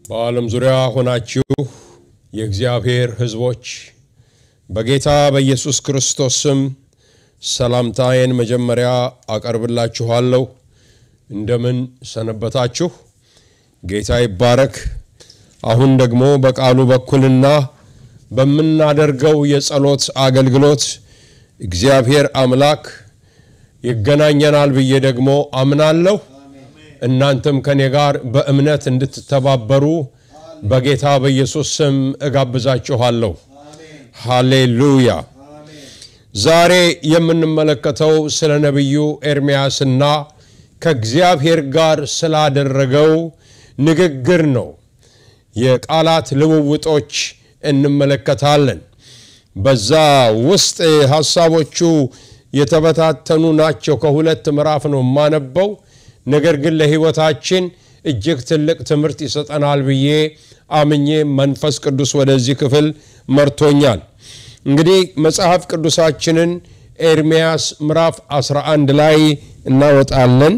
በዓለም ዙሪያ ሆናችሁ የእግዚአብሔር ሕዝቦች በጌታ በኢየሱስ ክርስቶስ ስም ሰላምታዬን መጀመሪያ አቀርብላችኋለሁ። እንደምን ሰነበታችሁ? ጌታ ይባረክ። አሁን ደግሞ በቃሉ በኩልና በምናደርገው የጸሎት አገልግሎት እግዚአብሔር አምላክ ይገናኘናል ብዬ ደግሞ አምናለሁ። እናንተም ከኔ ጋር በእምነት እንድትተባበሩ በጌታ በኢየሱስ ስም እጋብዛችኋለሁ። ሃሌሉያ። ዛሬ የምንመለከተው ስለ ነቢዩ ኤርምያስና ከእግዚአብሔር ጋር ስላደረገው ንግግር ነው። የቃላት ልውውጦች እንመለከታለን። በዛ ውስጥ ሀሳቦቹ የተበታተኑ ናቸው። ከሁለት ምዕራፍ ነው የማነበው። ነገር ግን ለሕይወታችን እጅግ ትልቅ ትምህርት ይሰጠናል ብዬ አምኜ መንፈስ ቅዱስ ወደዚህ ክፍል መርቶኛል። እንግዲህ መጽሐፍ ቅዱሳችንን ኤርምያስ ምዕራፍ 11 ላይ እናወጣለን።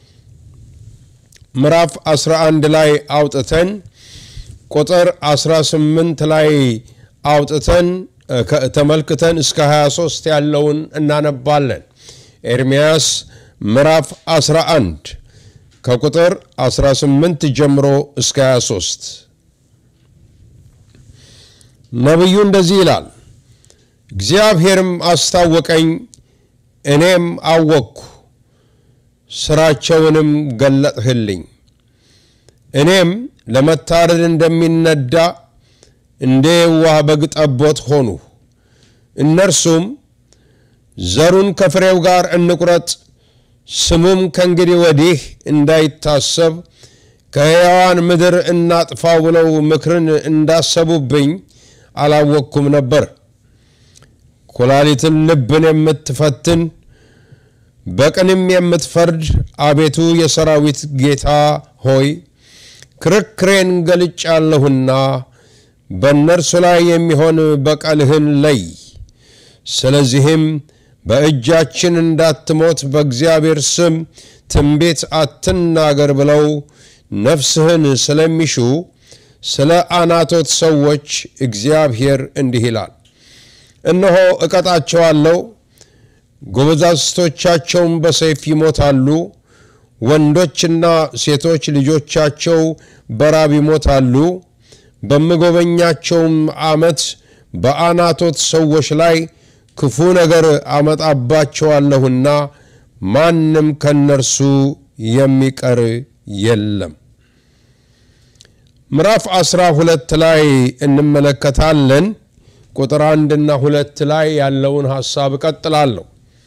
ምዕራፍ 11 ላይ አውጥተን ቁጥር 18 ላይ አውጥተን ተመልክተን እስከ 23 ያለውን እናነባለን። ኤርምያስ ምዕራፍ 11 ከቁጥር 18 ጀምሮ እስከ 23 ነቢዩ እንደዚህ ይላል። እግዚአብሔርም አስታወቀኝ፣ እኔም አወቅኩ፣ ስራቸውንም ገለጥህልኝ። እኔም ለመታረድ እንደሚነዳ እንደ የዋህ በግ ጠቦት ሆኑ። እነርሱም ዘሩን ከፍሬው ጋር እንቁረጥ፣ ስሙም ከእንግዲህ ወዲህ እንዳይታሰብ ከሕያዋን ምድር እናጥፋው ብለው ምክርን እንዳሰቡብኝ አላወቅኩም ነበር። ኩላሊትን ልብን የምትፈትን በቅንም የምትፈርድ አቤቱ የሰራዊት ጌታ ሆይ ክርክሬን ገልጫለሁና በእነርሱ ላይ የሚሆን በቀልህን ለይ። ስለዚህም በእጃችን እንዳትሞት በእግዚአብሔር ስም ትንቢት አትናገር ብለው ነፍስህን ስለሚሹ ስለ አናቶት ሰዎች እግዚአብሔር እንዲህ ይላል፣ እነሆ እቀጣቸዋለሁ፣ ጎበዛዝቶቻቸውም በሰይፍ ይሞታሉ፣ ወንዶችና ሴቶች ልጆቻቸው በራብ ይሞታሉ። በምጎበኛቸውም ዓመት በአናቶት ሰዎች ላይ ክፉ ነገር አመጣባቸዋለሁና ማንም ከነርሱ የሚቀር የለም። ምዕራፍ አስራ ሁለት ላይ እንመለከታለን። ቁጥር አንድና ሁለት ላይ ያለውን ሐሳብ እቀጥላለሁ።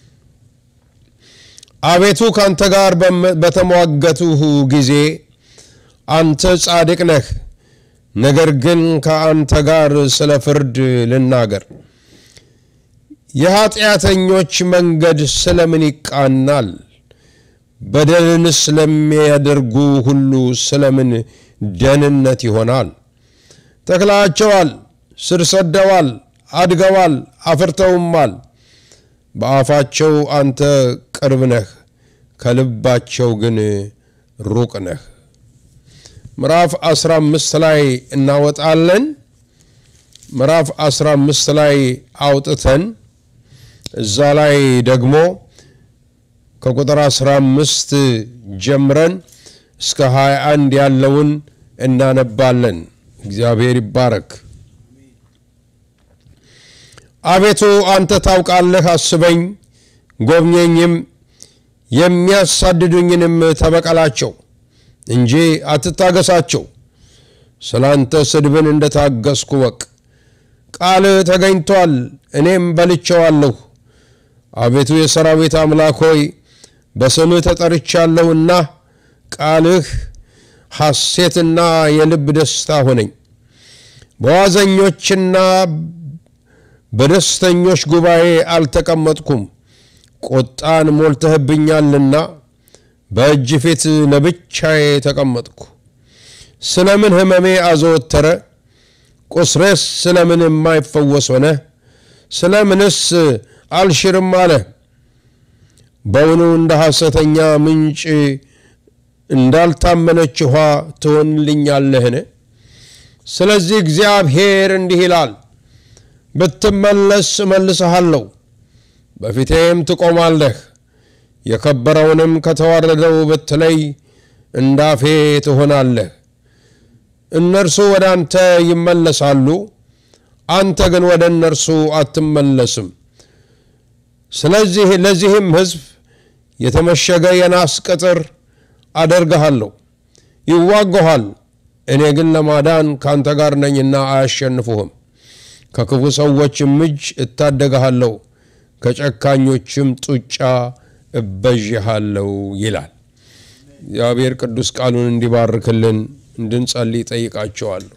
አቤቱ ከአንተ ጋር በተሟገቱህ ጊዜ አንተ ጻድቅ ነህ። ነገር ግን ከአንተ ጋር ስለ ፍርድ ልናገር። የኀጢአተኞች መንገድ ስለምን ይቃናል? በደልንስ ለሚያደርጉ ሁሉ ስለምን ደህንነት ይሆናል? ተክላቸዋል፣ ስር ሰደዋል፣ አድገዋል፣ አፍርተውማል። በአፋቸው አንተ ቅርብ ነህ፣ ከልባቸው ግን ሩቅ ነህ። ምዕራፍ 15 ላይ እናወጣለን። ምዕራፍ 15 ላይ አውጥተን እዛ ላይ ደግሞ ከቁጥር 15 ጀምረን እስከ 21 ያለውን እናነባለን። እግዚአብሔር ይባረክ። አቤቱ አንተ ታውቃለህ፣ አስበኝ፣ ጎብኘኝም፣ የሚያሳድዱኝንም ተበቀላቸው እንጂ አትታገሳቸው። ስለ አንተ ስድብን እንደታገስኩ ወቅ። ቃልህ ተገኝቷል፣ እኔም በልቼዋለሁ። አቤቱ የሰራዊት አምላክ ሆይ በስምህ ተጠርቻለሁና ቃልህ ሐሴትና የልብ ደስታ ሆነኝ። በዋዘኞችና በደስተኞች ጉባኤ አልተቀመጥኩም። ቁጣን ሞልተህብኛልና በእጅ ፊት ለብቻዬ ተቀመጥኩ። ስለምን ሕመሜ አዘወተረ? ቁስሬስ ስለምን የማይፈወስ ሆነ? ስለምንስ አልሽርም አለ? በውኑ እንደ ሐሰተኛ ምንጭ እንዳልታመነች ውኃ ትሆንልኛለህን? ስለዚህ እግዚአብሔር እንዲህ ይላል፣ ብትመለስ እመልስሃለሁ፣ በፊቴም ትቆማለህ። የከበረውንም ከተዋረደው ብትለይ እንዳፌ ትሆናለህ። እነርሱ ወደ አንተ ይመለሳሉ፣ አንተ ግን ወደ እነርሱ አትመለስም። ስለዚህ ለዚህም ሕዝብ የተመሸገ የናስ ቅጥር አደርግሃለሁ። ይዋጉሃል፣ እኔ ግን ለማዳን ካንተ ጋር ነኝና አያሸንፉህም። ከክፉ ሰዎችም እጅ እታደግሃለሁ፣ ከጨካኞችም ጡጫ እበዥሃለሁ ይላል። እግዚአብሔር ቅዱስ ቃሉን እንዲባርክልን እንድንጸልይ ጠይቃቸዋለሁ።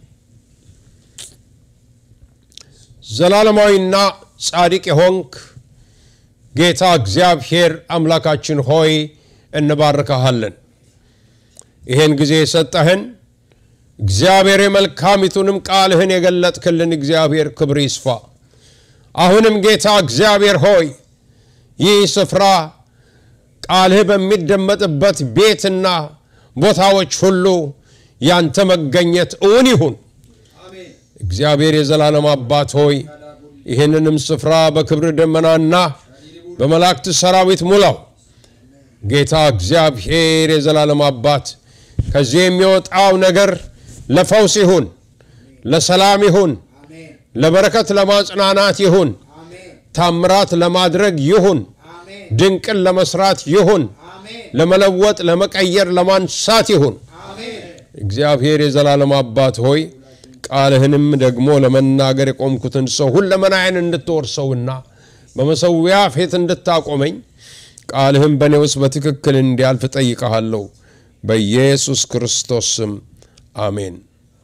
ዘላለማዊና ጻድቅ የሆንክ ጌታ እግዚአብሔር አምላካችን ሆይ እንባርካሃለን። ይህን ጊዜ የሰጠህን እግዚአብሔር የመልካሚቱንም ቃልህን የገለጥክልን እግዚአብሔር ክብር ይስፋ። አሁንም ጌታ እግዚአብሔር ሆይ ይህ ስፍራ ቃልህ በሚደመጥበት ቤትና ቦታዎች ሁሉ ያንተ መገኘት እውን ይሁን። እግዚአብሔር የዘላለም አባት ሆይ ይህንንም ስፍራ በክብር ደመናና በመላእክት ሰራዊት ሙላው። ጌታ እግዚአብሔር የዘላለም አባት ከዚህ የሚወጣው ነገር ለፈውስ ይሁን፣ ለሰላም ይሁን፣ ለበረከት ለማጽናናት ይሁን፣ ታምራት ለማድረግ ይሁን፣ ድንቅን ለመስራት ይሁን፣ ለመለወጥ፣ ለመቀየር፣ ለማንሳት ይሁን። እግዚአብሔር የዘላለም አባት ሆይ ቃልህንም ደግሞ ለመናገር የቆምኩትን ሰው ሁለመናዬን እንድትወርሰውና በመሰዊያ ፊት እንድታቆመኝ ቃልህም በእኔ ውስጥ በትክክል እንዲያልፍ ጠይቀሃለሁ። በኢየሱስ ክርስቶስ ስም አሜን።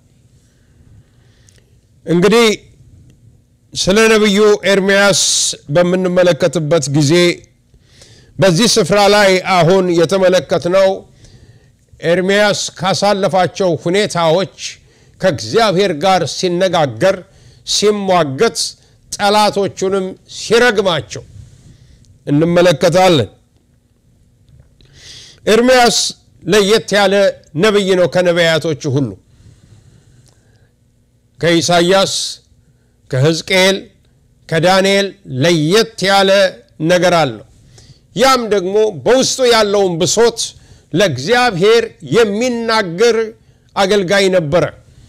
እንግዲህ ስለ ነቢዩ ኤርምያስ በምንመለከትበት ጊዜ በዚህ ስፍራ ላይ አሁን የተመለከትነው ኤርምያስ ካሳለፋቸው ሁኔታዎች ከእግዚአብሔር ጋር ሲነጋገር፣ ሲሟገት፣ ጠላቶቹንም ሲረግማቸው እንመለከታለን። ኤርምያስ ለየት ያለ ነቢይ ነው ከነቢያቶቹ ሁሉ ከኢሳይያስ ከሕዝቅኤል ከዳንኤል ለየት ያለ ነገር አለው። ያም ደግሞ በውስጡ ያለውን ብሶት ለእግዚአብሔር የሚናገር አገልጋይ ነበረ።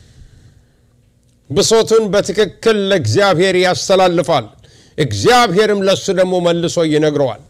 ብሶቱን በትክክል ለእግዚአብሔር ያስተላልፋል። እግዚአብሔርም ለእሱ ደግሞ መልሶ ይነግረዋል።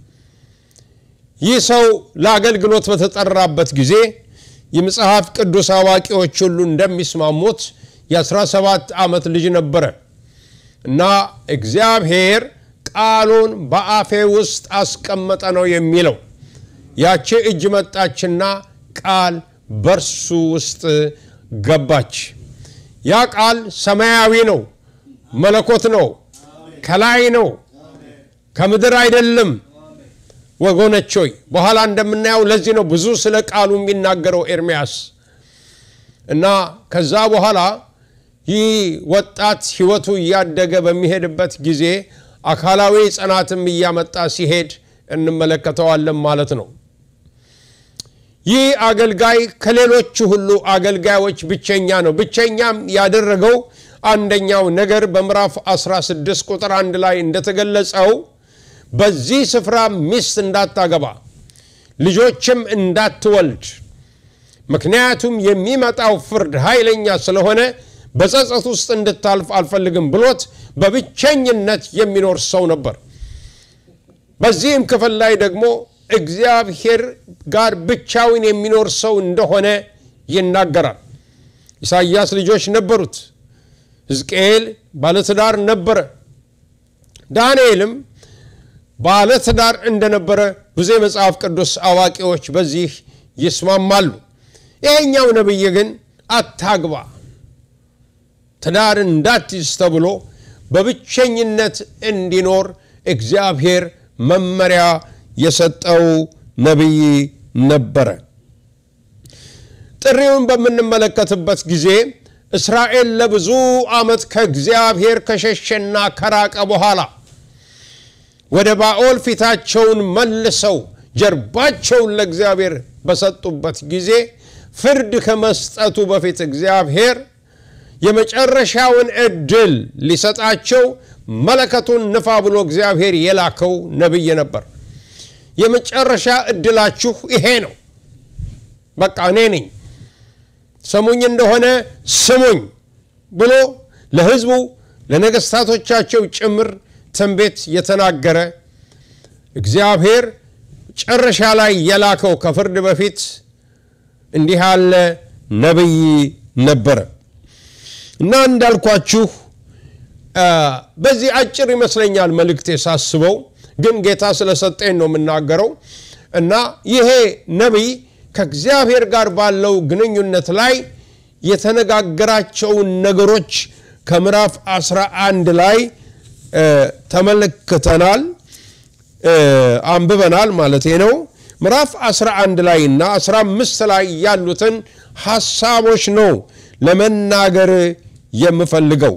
ይህ ሰው ለአገልግሎት በተጠራበት ጊዜ የመጽሐፍ ቅዱስ አዋቂዎች ሁሉ እንደሚስማሙት የ17 ዓመት ልጅ ነበረ እና እግዚአብሔር ቃሉን በአፌ ውስጥ አስቀመጠ ነው የሚለው። ያቺ እጅ መጣችና ቃል በርሱ ውስጥ ገባች። ያ ቃል ሰማያዊ ነው፣ መለኮት ነው፣ ከላይ ነው፣ ከምድር አይደለም። ወገኖች ሆይ በኋላ እንደምናየው ለዚህ ነው ብዙ ስለ ቃሉ የሚናገረው ኤርምያስ እና ከዛ በኋላ ይህ ወጣት ሕይወቱ እያደገ በሚሄድበት ጊዜ አካላዊ ጽናትም እያመጣ ሲሄድ እንመለከተዋለን ማለት ነው። ይህ አገልጋይ ከሌሎቹ ሁሉ አገልጋዮች ብቸኛ ነው። ብቸኛም ያደረገው አንደኛው ነገር በምዕራፍ 16 ቁጥር አንድ ላይ እንደተገለጸው በዚህ ስፍራ ሚስት እንዳታገባ ልጆችም እንዳትወልድ፣ ምክንያቱም የሚመጣው ፍርድ ኃይለኛ ስለሆነ በጸጸት ውስጥ እንድታልፍ አልፈልግም ብሎት በብቸኝነት የሚኖር ሰው ነበር። በዚህም ክፍል ላይ ደግሞ እግዚአብሔር ጋር ብቻውን የሚኖር ሰው እንደሆነ ይናገራል። ኢሳይያስ ልጆች ነበሩት። ሕዝቅኤል ባለትዳር ነበረ። ዳንኤልም ባለትዳር እንደነበረ ብዙ የመጽሐፍ ቅዱስ አዋቂዎች በዚህ ይስማማሉ። ይሄኛው ነቢይ ግን አታግባ፣ ትዳር እንዳትይዝ ተብሎ በብቸኝነት እንዲኖር እግዚአብሔር መመሪያ የሰጠው ነቢይ ነበረ። ጥሪውን በምንመለከትበት ጊዜ እስራኤል ለብዙ ዓመት ከእግዚአብሔር ከሸሸና ከራቀ በኋላ ወደ ባኦል ፊታቸውን መልሰው ጀርባቸውን ለእግዚአብሔር በሰጡበት ጊዜ ፍርድ ከመስጠቱ በፊት እግዚአብሔር የመጨረሻውን እድል ሊሰጣቸው መለከቱን ንፋ ብሎ እግዚአብሔር የላከው ነቢይ ነበር። የመጨረሻ እድላችሁ ይሄ ነው። በቃ እኔ ነኝ፣ ሰሙኝ እንደሆነ ስሙኝ ብሎ ለሕዝቡ ለነገስታቶቻቸው ጭምር ትንቢት የተናገረ እግዚአብሔር መጨረሻ ላይ የላከው ከፍርድ በፊት እንዲህ ያለ ነቢይ ነበረ እና እንዳልኳችሁ በዚህ አጭር ይመስለኛል መልእክቴ ሳስበው፣ ግን ጌታ ስለሰጠኝ ነው የምናገረው እና ይሄ ነቢይ ከእግዚአብሔር ጋር ባለው ግንኙነት ላይ የተነጋገራቸውን ነገሮች ከምዕራፍ 11 ላይ ተመልክተናል፣ አንብበናል ማለት ነው። ምዕራፍ 11 ላይ እና 15 ላይ ያሉትን ሐሳቦች ነው ለመናገር የምፈልገው።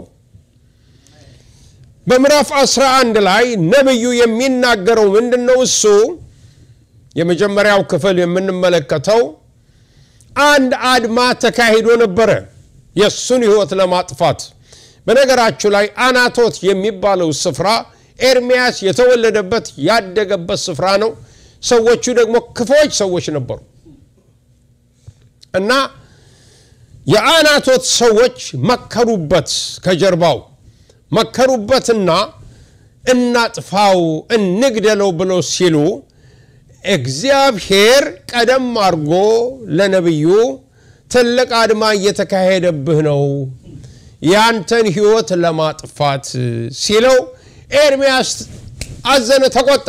በምዕራፍ 11 ላይ ነቢዩ የሚናገረው ምንድን ነው? እሱ የመጀመሪያው ክፍል የምንመለከተው አንድ አድማ ተካሂዶ ነበረ የእሱን ሕይወት ለማጥፋት። በነገራችሁ ላይ አናቶት የሚባለው ስፍራ ኤርሚያስ የተወለደበት ያደገበት ስፍራ ነው። ሰዎቹ ደግሞ ክፎች ሰዎች ነበሩ እና የአናቶት ሰዎች መከሩበት፣ ከጀርባው መከሩበትና እናጥፋው፣ እንግደለው ብለው ሲሉ እግዚአብሔር ቀደም አድርጎ ለነቢዩ ትልቅ አድማ እየተካሄደብህ ነው ያንተን ሕይወት ለማጥፋት ሲለው ኤርሚያስ አዘነ፣ ተቆጣ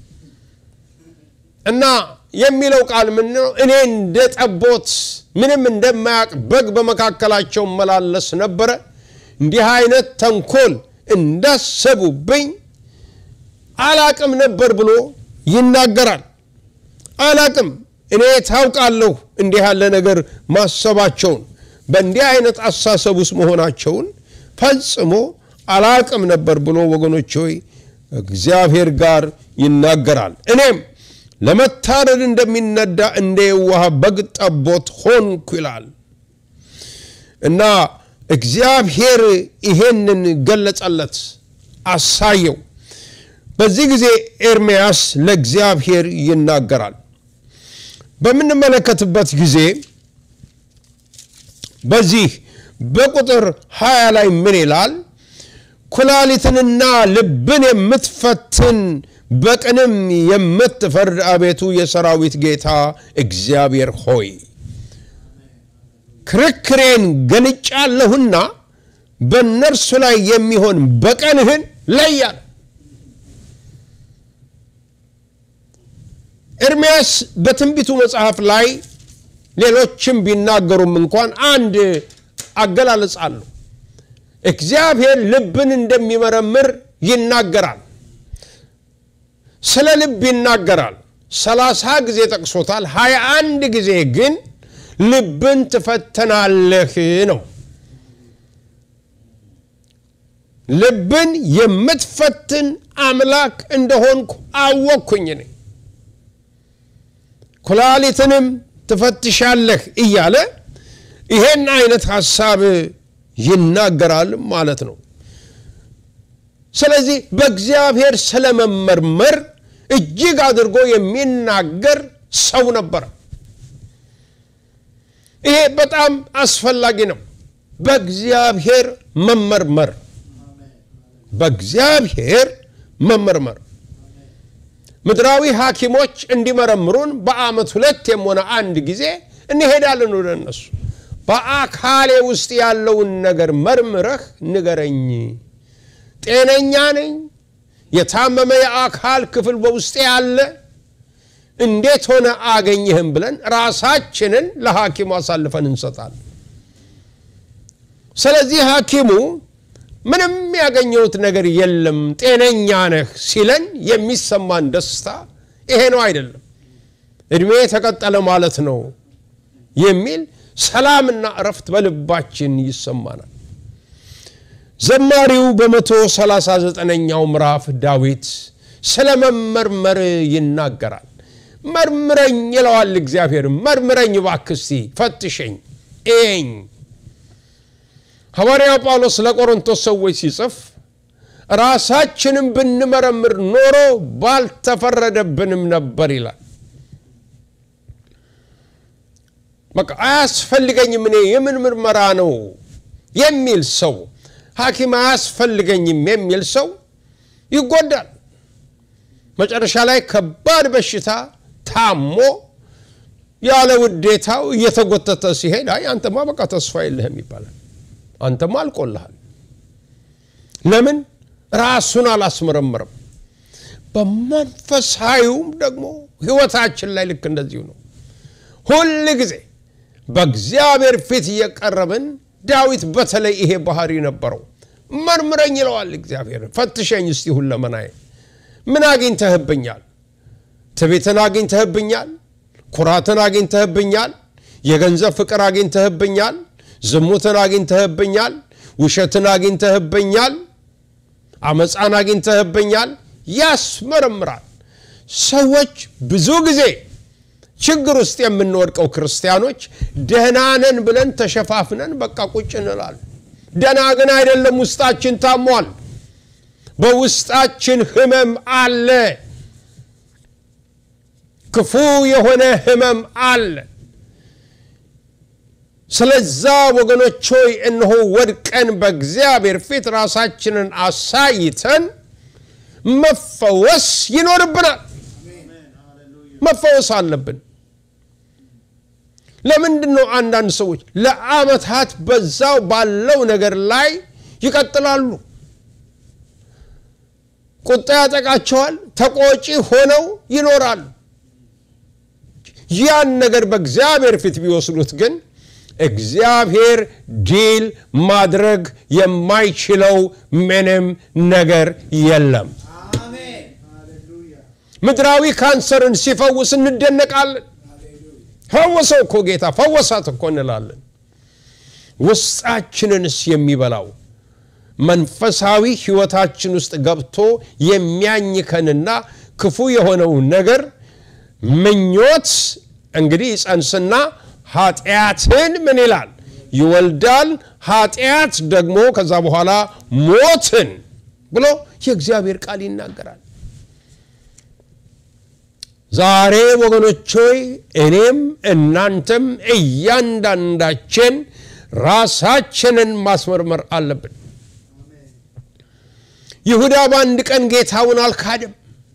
እና የሚለው ቃል ምን ነው? እኔ እንደ ጠቦት ምንም እንደማያውቅ በግ በመካከላቸው መላለስ ነበረ። እንዲህ አይነት ተንኮል እንዳሰቡብኝ አላቅም ነበር ብሎ ይናገራል። አላቅም እኔ ታውቃለሁ እንዲህ ያለ ነገር ማሰባቸውን በእንዲህ አይነት አሳሰብ ውስጥ መሆናቸውን ፈጽሞ አላቅም ነበር ብሎ ወገኖች ሆይ እግዚአብሔር ጋር ይናገራል። እኔም ለመታረድ እንደሚነዳ እንደ የዋህ በግ ጠቦት ሆንኩ ይላል እና እግዚአብሔር ይሄንን ገለጸለት፣ አሳየው። በዚህ ጊዜ ኤርምያስ ለእግዚአብሔር ይናገራል። በምንመለከትበት ጊዜ በዚህ በቁጥር 20 ላይ ምን ይላል? ኩላሊትንና ልብን የምትፈትን በቅንም የምትፈርድ አቤቱ የሰራዊት ጌታ እግዚአብሔር ሆይ ክርክሬን ገልጫለሁና በእነርሱ ላይ የሚሆን በቀንህን ለያል። ኤርምያስ በትንቢቱ መጽሐፍ ላይ ሌሎችም ቢናገሩም እንኳን አንድ አገላለጽ አለው። እግዚአብሔር ልብን እንደሚመረምር ይናገራል። ስለ ልብ ይናገራል። ሰላሳ ጊዜ ጠቅሶታል። ሀያ አንድ ጊዜ ግን ልብን ትፈተናለህ ነው። ልብን የምትፈትን አምላክ እንደሆንኩ አወቅኩኝ ነኝ ኩላሊትንም ትፈትሻለህ እያለ ይሄን አይነት ሀሳብ ይናገራል ማለት ነው። ስለዚህ በእግዚአብሔር ስለመመርመር እጅግ አድርጎ የሚናገር ሰው ነበረ። ይሄ በጣም አስፈላጊ ነው። በእግዚአብሔር መመርመር፣ በእግዚአብሔር መመርመር ምድራዊ ሐኪሞች እንዲመረምሩን በዓመት ሁለቴም ሆነ አንድ ጊዜ እንሄዳለን ወደ እነሱ። በአካሌ ውስጥ ያለውን ነገር መርምረህ ንገረኝ፣ ጤነኛ ነኝ፣ የታመመ የአካል ክፍል በውስጤ ያለ እንዴት ሆነ አገኘህም ብለን ራሳችንን ለሐኪሙ አሳልፈን እንሰጣለን። ስለዚህ ሐኪሙ ምንም ያገኘሁት ነገር የለም ጤነኛ ነህ ሲለን የሚሰማን ደስታ ይሄ ነው አይደለም፣ እድሜ ተቀጠለ ማለት ነው የሚል ሰላምና እረፍት በልባችን ይሰማናል። ዘማሪው በመቶ ሰላሳ ዘጠነኛው ምዕራፍ ዳዊት ስለ መመርመር ይናገራል። መርምረኝ ይለዋል እግዚአብሔር። መርምረኝ እባክህ እስቲ ፈትሸኝ፣ እየኝ ሐዋርያው ጳውሎስ ለቆሮንቶስ ሰዎች ሲጽፍ ራሳችንን ብንመረምር ኖሮ ባልተፈረደብንም ነበር ይላል። በቃ አያስፈልገኝም እኔ የምን ምርመራ ነው የሚል ሰው ሐኪም አያስፈልገኝም የሚል ሰው ይጎዳል። መጨረሻ ላይ ከባድ በሽታ ታሞ ያለ ውዴታው እየተጎተተ ሲሄድ አይ አንተማ በቃ ተስፋ የለህም ይባላል። አንተማ አልቆልሃል። ለምን ራሱን አላስመረመረም? በመንፈሳዊውም ደግሞ ህይወታችን ላይ ልክ እንደዚሁ ነው። ሁል ጊዜ በእግዚአብሔር ፊት እየቀረብን ዳዊት በተለይ ይሄ ባህሪ ነበረው። መርምረኝ ይለዋል እግዚአብሔር። ፈትሸኝ እስቲ ሁለመናዬ ምን አግኝተህብኛል? ትዕቢትን አግኝተህብኛል? ኩራትን አግኝተህብኛል? የገንዘብ ፍቅር አግኝተህብኛል? ዝሙትን አግኝተህብኛል? ውሸትን አግኝተህብኛል? አመፃን አግኝተህብኛል? ያስመረምራል። ሰዎች ብዙ ጊዜ ችግር ውስጥ የምንወድቀው ክርስቲያኖች ደህና ነን ብለን ተሸፋፍነን በቃ ቁጭ እንላል። ደህና ግን አይደለም፣ ውስጣችን ታሟል። በውስጣችን ህመም አለ። ክፉ የሆነ ህመም አለ። ስለዛ ወገኖች ሆይ እነሆ ወድቀን በእግዚአብሔር ፊት ራሳችንን አሳይተን መፈወስ ይኖርብናል። መፈወስ አለብን። ለምንድን ነው አንዳንድ ሰዎች ለዓመታት በዛው ባለው ነገር ላይ ይቀጥላሉ? ቁጣ ያጠቃቸዋል። ተቆጪ ሆነው ይኖራሉ። ያን ነገር በእግዚአብሔር ፊት ቢወስዱት ግን እግዚአብሔር ዲል ማድረግ የማይችለው ምንም ነገር የለም። ምድራዊ ካንሰርን ሲፈውስ እንደነቃለን። ፈወሰው እኮ ጌታ ፈወሳት እኮ እንላለን። ውስጣችንንስ የሚበላው መንፈሳዊ ህይወታችን ውስጥ ገብቶ የሚያኝከንና ክፉ የሆነው ነገር ምኞት እንግዲህ ይጸንስና ኃጢአትን ምን ይላል ይወልዳል። ኃጢአት ደግሞ ከዛ በኋላ ሞትን ብሎ የእግዚአብሔር ቃል ይናገራል። ዛሬ ወገኖች ሆይ እኔም እናንተም እያንዳንዳችን ራሳችንን ማስመርመር አለብን። ይሁዳ በአንድ ቀን ጌታውን አልካደም።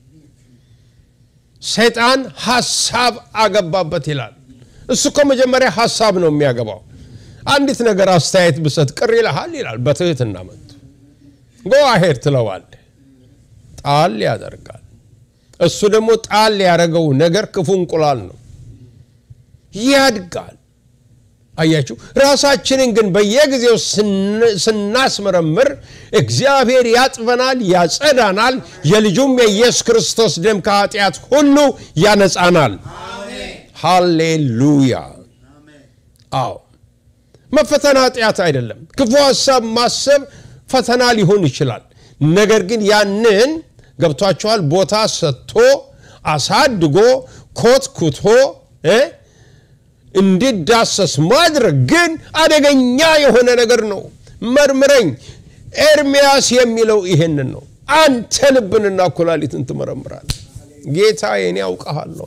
ሰይጣን ሐሳብ አገባበት ይላል። እሱ እኮ መጀመሪያ ሐሳብ ነው የሚያገባው። አንዲት ነገር አስተያየት ብሰጥ ቅር ይልሃል ይላል። በትህትና መጥቶ ጎ አሄድ ትለዋል። ጣል ያደርጋል። እሱ ደግሞ ጣል ያደረገው ነገር ክፉ እንቁላል ነው፣ ያድጋል። አያችሁ። ራሳችንን ግን በየጊዜው ስናስመረምር እግዚአብሔር ያጥበናል፣ ያጸዳናል። የልጁም የኢየሱስ ክርስቶስ ደም ከኃጢአት ሁሉ ያነጻናል። ሃሌሉያ። አዎ መፈተን ኃጢአት አይደለም። ክፉ ሀሳብ ማሰብ ፈተና ሊሆን ይችላል። ነገር ግን ያንን ገብቷቸዋል ቦታ ሰጥቶ አሳድጎ ኮትኩቶ እንዲዳሰስ ማድረግ ግን አደገኛ የሆነ ነገር ነው። መርምረኝ። ኤርምያስ የሚለው ይሄንን ነው። አንተ ልብንና ኩላሊትን ትመረምራል። ጌታ የኔ ያውቀሃለሁ።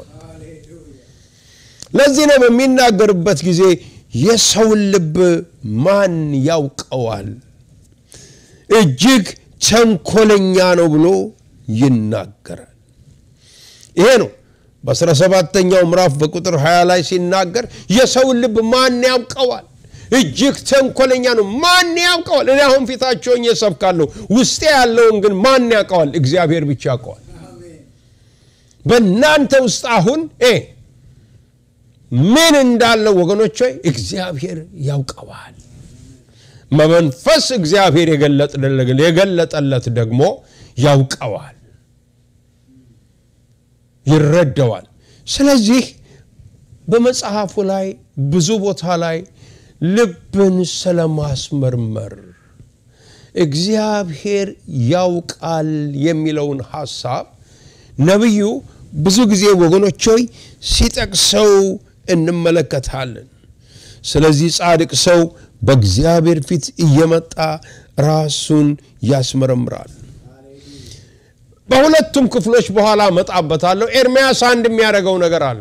ለዚህ ነው በሚናገርበት ጊዜ የሰውን ልብ ማን ያውቀዋል? እጅግ ተንኮለኛ ነው ብሎ ይናገራል። ይሄ ነው በአስራ ሰባተኛው ምዕራፍ በቁጥር 20 ላይ ሲናገር የሰውን ልብ ማን ያውቀዋል? እጅግ ተንኮለኛ ነው። ማን ያውቀዋል? እኔ አሁን ፊታቸውን እሰብካለሁ፣ ውስጤ ያለውን ግን ማን ያውቀዋል? እግዚአብሔር ብቻ ያውቀዋል። በእናንተ ውስጥ አሁን ምን እንዳለው ወገኖች ሆይ እግዚአብሔር ያውቀዋል። በመንፈስ እግዚአብሔር የገለጠለት ደግሞ ያውቀዋል፣ ይረዳዋል። ስለዚህ በመጽሐፉ ላይ ብዙ ቦታ ላይ ልብን ስለማስመርመር እግዚአብሔር ያውቃል የሚለውን ሐሳብ ነቢዩ ብዙ ጊዜ ወገኖች ሆይ ሲጠቅሰው እንመለከታለን። ስለዚህ ጻድቅ ሰው በእግዚአብሔር ፊት እየመጣ ራሱን ያስመረምራል። በሁለቱም ክፍሎች በኋላ እመጣበታለሁ። ኤርምያስ አንድ የሚያደርገው ነገር አለ።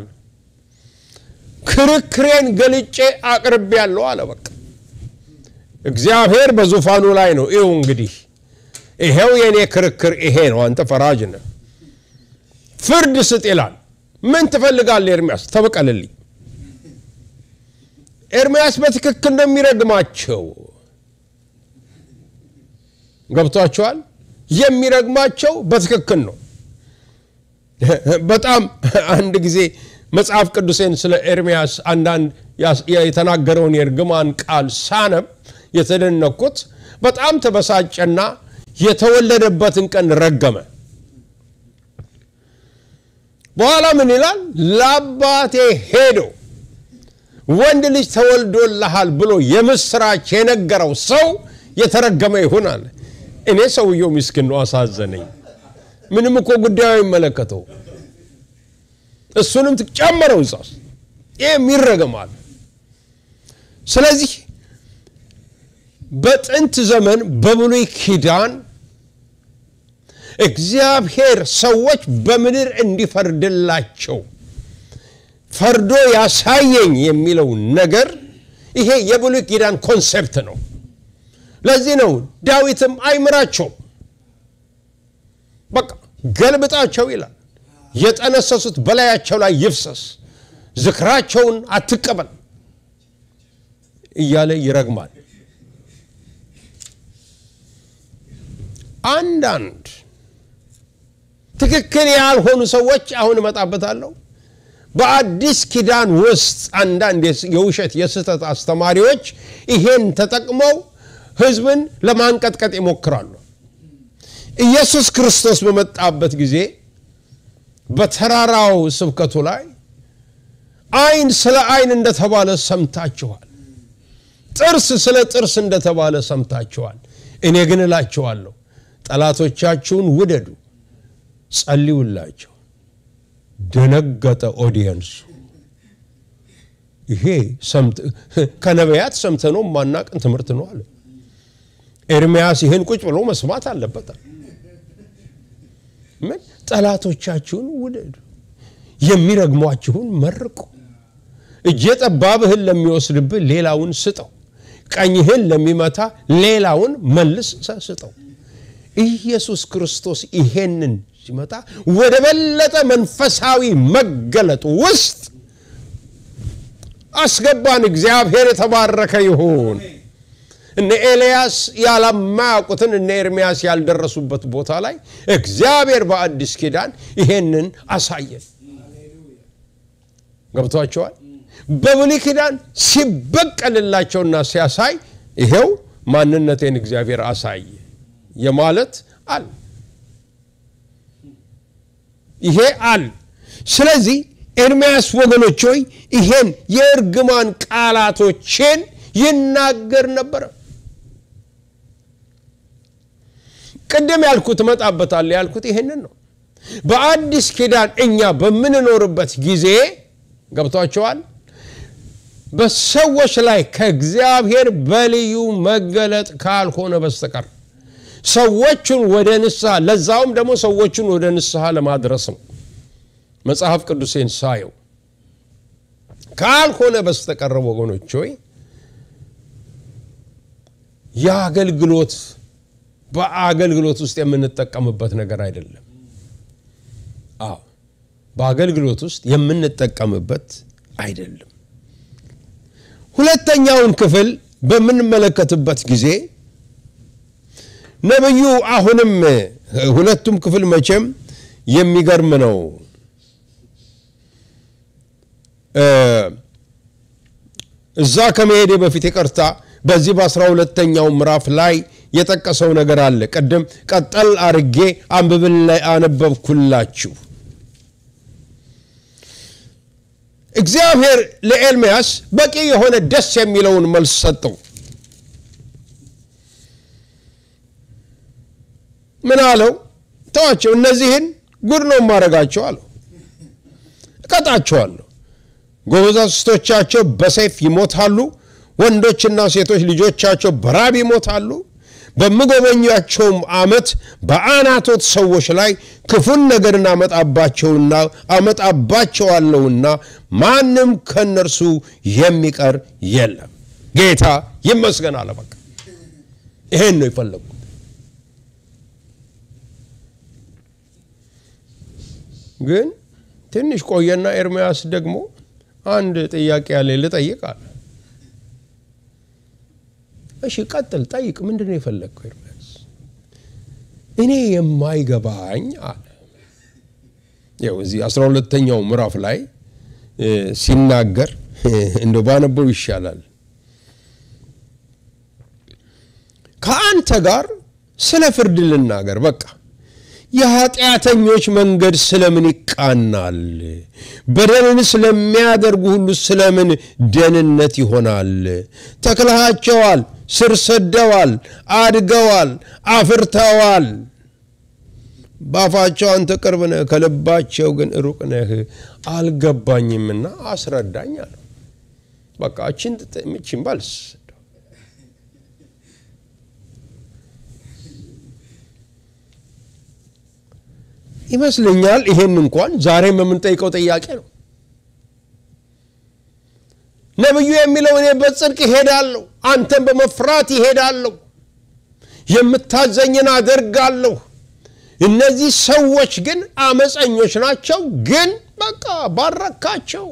ክርክሬን ገልጬ አቅርቤያለሁ አለ። በቃ እግዚአብሔር በዙፋኑ ላይ ነው። ይኸው እንግዲህ ይሄው የእኔ ክርክር ይሄ ነው። አንተ ፈራጅ ነህ፣ ፍርድ ስጥ ይላል። ምን ትፈልጋለህ ኤርምያስ? ተበቀልልኝ። ኤርምያስ በትክክል ነው የሚረግማቸው። ገብቷቸዋል። የሚረግማቸው በትክክል ነው። በጣም አንድ ጊዜ መጽሐፍ ቅዱሴን ስለ ኤርምያስ አንዳንድ የተናገረውን የእርግማን ቃል ሳነብ የተደነኩት በጣም ተበሳጨና የተወለደበትን ቀን ረገመ። በኋላ ምን ይላል? ለአባቴ ሄዶ ወንድ ልጅ ተወልዶልሃል ብሎ የምስራች የነገረው ሰው የተረገመ ይሁን አለ። እኔ ሰውየው ምስኪን ነው፣ አሳዘነኝ። ምንም እኮ ጉዳዩ አይመለከተው። እሱንም ትጨመረው እዛ ውስጥ ይህም ይረገማል። ስለዚህ በጥንት ዘመን በብሉይ ኪዳን እግዚአብሔር ሰዎች በምድር እንዲፈርድላቸው ፈርዶ ያሳየኝ የሚለው ነገር ይሄ የብሉይ ኪዳን ኮንሴፕት ነው። ለዚህ ነው ዳዊትም አይምራቸውም፣ በቃ ገልብጣቸው ይላል። የጠነሰሱት በላያቸው ላይ ይፍሰስ፣ ዝክራቸውን አትቀበል እያለ ይረግማል። አንዳንድ ትክክል ያልሆኑ ሰዎች አሁን እመጣበታለሁ። በአዲስ ኪዳን ውስጥ አንዳንድ የውሸት የስህተት አስተማሪዎች ይሄን ተጠቅመው ሕዝብን ለማንቀጥቀጥ ይሞክራሉ። ኢየሱስ ክርስቶስ በመጣበት ጊዜ በተራራው ስብከቱ ላይ ዓይን ስለ ዓይን እንደተባለ ሰምታችኋል፣ ጥርስ ስለ ጥርስ እንደተባለ ሰምታችኋል። እኔ ግን እላችኋለሁ ጠላቶቻችሁን ውደዱ፣ ጸልዩላቸው። ደነገጠ ኦዲየንሱ። ይሄ ከነቢያት ሰምተነው ማናቅን ትምህርት ነው አለ። ኤርምያስ ይህን ቁጭ ብሎ መስማት አለበታል። ምን ጠላቶቻችሁን ውደዱ፣ የሚረግሟችሁን መርቁ፣ እጀ ጠባብህን ለሚወስድብህ ሌላውን ስጠው፣ ቀኝህን ለሚመታ ሌላውን መልስ ስጠው። ኢየሱስ ክርስቶስ ይሄንን ሲመጣ ወደ በለጠ መንፈሳዊ መገለጡ ውስጥ አስገባን። እግዚአብሔር የተባረከ ይሁን። እነ ኤልያስ ያለማያውቁትን እነ ኤርምያስ ያልደረሱበት ቦታ ላይ እግዚአብሔር በአዲስ ኪዳን ይሄንን አሳየን። ገብቷቸዋል። በብሉይ ኪዳን ሲበቀልላቸውና ሲያሳይ ይሄው ማንነቴን እግዚአብሔር አሳየ የማለት አለ ይሄ አለ። ስለዚህ ኤርምያስ ወገኖች ሆይ ይሄን የእርግማን ቃላቶችን ይናገር ነበረ። ቅድም ያልኩት እመጣበታለሁ ያልኩት ይሄንን ነው። በአዲስ ኪዳን እኛ በምንኖርበት ጊዜ ገብቷቸዋል። በሰዎች ላይ ከእግዚአብሔር በልዩ መገለጥ ካልሆነ በስተቀር ሰዎቹን ወደ ንስሐ ለዛውም ደግሞ ሰዎቹን ወደ ንስሐ ለማድረስ ነው መጽሐፍ ቅዱሴን ሳየው ካልሆነ በስተቀር ወገኖች ሆይ የአገልግሎት በአገልግሎት ውስጥ የምንጠቀምበት ነገር አይደለም። አዎ በአገልግሎት ውስጥ የምንጠቀምበት አይደለም። ሁለተኛውን ክፍል በምንመለከትበት ጊዜ ነቢዩ አሁንም ሁለቱም ክፍል መቼም የሚገርም ነው። እዛ ከመሄዴ በፊት ይቅርታ፣ በዚህ በአስራ ሁለተኛው ምዕራፍ ላይ የጠቀሰው ነገር አለ። ቅድም ቀጠል አርጌ አንብብን ላይ አነበብኩላችሁ። እግዚአብሔር ለኤርምያስ በቂ የሆነ ደስ የሚለውን መልስ ሰጠው። ምን አለው? ተዋቸው፣ እነዚህን ጉድ ነው የማደርጋቸው አለው። እቀጣቸዋለሁ፣ ጎበዛዝቶቻቸው በሰይፍ ይሞታሉ፣ ወንዶችና ሴቶች ልጆቻቸው በራብ ይሞታሉ። በምጎበኛቸውም ዓመት በአናቶት ሰዎች ላይ ክፉን ነገርን አመጣባቸውና አመጣባቸዋለሁና ማንም ከእነርሱ የሚቀር የለም። ጌታ ይመስገን አለ። በቃ ይሄን ነው የፈለጉት። ግን ትንሽ ቆየና ኤርምያስ ደግሞ አንድ ጥያቄ ያለ ልጠይቅ አለ። እሺ ቀጥል፣ ጠይቅ። ምንድን ነው የፈለግከው ኤርምያስ? እኔ የማይገባኝ አለ። ያው እዚህ አስራ ሁለተኛው ምዕራፍ ላይ ሲናገር እንደ ባነበው ይሻላል። ከአንተ ጋር ስለ ፍርድ ልናገር በቃ የኃጢአተኞች መንገድ ስለምን ይቃናል? በደልን ስለሚያደርጉ ሁሉ ስለምን ደህንነት ይሆናል? ተክለሃቸዋል፣ ስር ሰደዋል፣ አድገዋል፣ አፍርተዋል። በአፋቸው አንተ ቅርብ ነህ፣ ከልባቸው ግን ሩቅ ነህ። አልገባኝምና አስረዳኝ አለው። በቃ እችን ምችን ባልስ ይመስለኛል ይሄን እንኳን ዛሬም የምንጠይቀው ጥያቄ ነው። ነቢዩ የሚለው እኔ በጽድቅ ይሄዳለሁ፣ አንተን በመፍራት ይሄዳለሁ፣ የምታዘኝን አደርጋለሁ። እነዚህ ሰዎች ግን አመፀኞች ናቸው። ግን በቃ ባረካቸው፣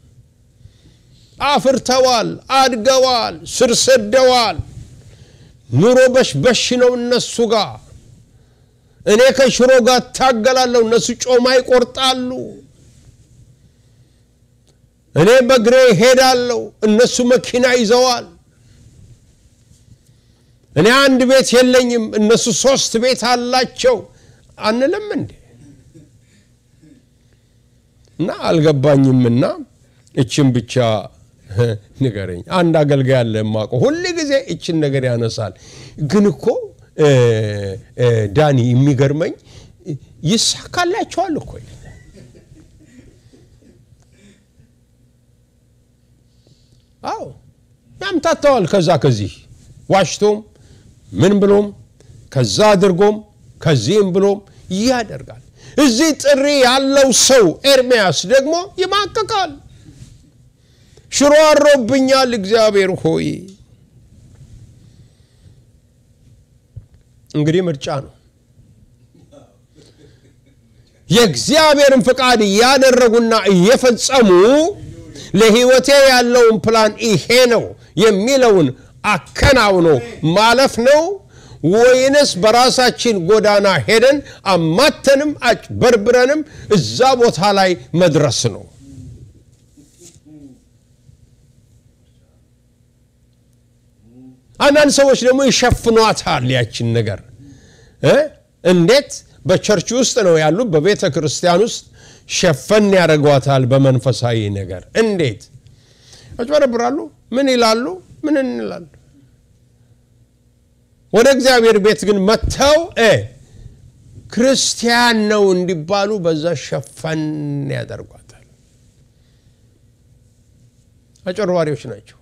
አፍርተዋል፣ አድገዋል፣ ስር ሰደዋል። ኑሮ በሽበሽ ነው እነሱ ጋር እኔ ከሽሮ ጋር እታገላለሁ፣ እነሱ ጮማ ይቆርጣሉ። እኔ በእግሬ ሄዳለሁ፣ እነሱ መኪና ይዘዋል። እኔ አንድ ቤት የለኝም፣ እነሱ ሶስት ቤት አላቸው አንልም እንዴ? እና አልገባኝምና እችን ብቻ ንገረኝ። አንድ አገልጋይ አለ የማውቀው ሁል ጊዜ እችን ነገር ያነሳል። ግን እኮ ዳኒ የሚገርመኝ ይሳካላቸዋል እኮ አዎ ያምታተዋል። ከዛ ከዚህ ዋሽቶም ምን ብሎም ከዛ አድርጎም ከዚህም ብሎም ያደርጋል። እዚህ ጥሪ ያለው ሰው ኤርምያስ ደግሞ ይማቅቃል። ሽሮ አሮብኛል እግዚአብሔር ሆይ እንግዲህ ምርጫ ነው። የእግዚአብሔርን ፍቃድ እያደረጉና እየፈጸሙ ለሕይወቴ ያለውን ፕላን ይሄ ነው የሚለውን አከናውኖ ማለፍ ነው ወይንስ በራሳችን ጎዳና ሄደን አማተንም አጭበርብረንም እዛ ቦታ ላይ መድረስ ነው? አንዳንድ ሰዎች ደግሞ ይሸፍኗታል ያችን ነገር እንዴት በቸርች ውስጥ ነው ያሉ በቤተ ክርስቲያን ውስጥ ሸፈን ያደርጓታል በመንፈሳዊ ነገር እንዴት ያጭበረብራሉ ምን ይላሉ ምን እንላሉ ወደ እግዚአብሔር ቤት ግን መጥተው ክርስቲያን ነው እንዲባሉ በዛ ሸፈን ያደርጓታል አጭበርባሪዎች ናቸው